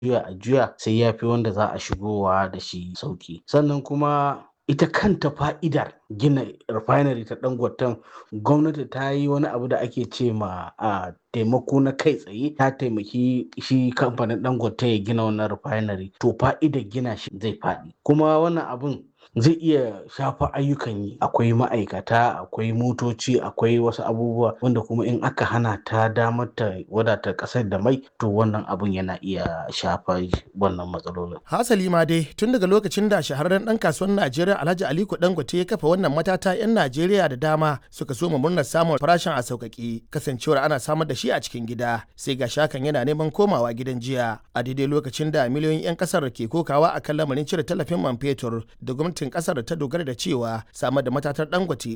juya a juya sai ya fi wanda za a shigowa da shi sauki sannan kuma ita kanta fa'idar gina refinery ta dangoten gwamnati ta yi wani abu da ake ce ma a taimako na kai tsaye ta taimaki shi kamfanin dangote ya gina wannan refinery to fa'idar gina shi zai faɗi kuma wannan abun zai iya shafa ayyukan yi akwai ma'aikata akwai motoci akwai wasu abubuwa wanda kuma in aka hana ta damar ta wadata kasar da mai to wannan abun yana iya shafa wannan matsalolin hasali ma dai tun daga lokacin da shahararren dan kasuwar najeriya alhaji aliko dangote ya kafa wannan matata yan najeriya da dama suka so murnar samun farashin a sauƙaƙe kasancewar ana samar da shi a cikin gida sai ga shakan yana neman komawa gidan jiya a daidai lokacin da miliyoyin 'yan kasar ke kokawa akan lamarin cire tallafin man fetur da gwamnati gwamnatin kasar ta dogara da cewa samar da matatar dangote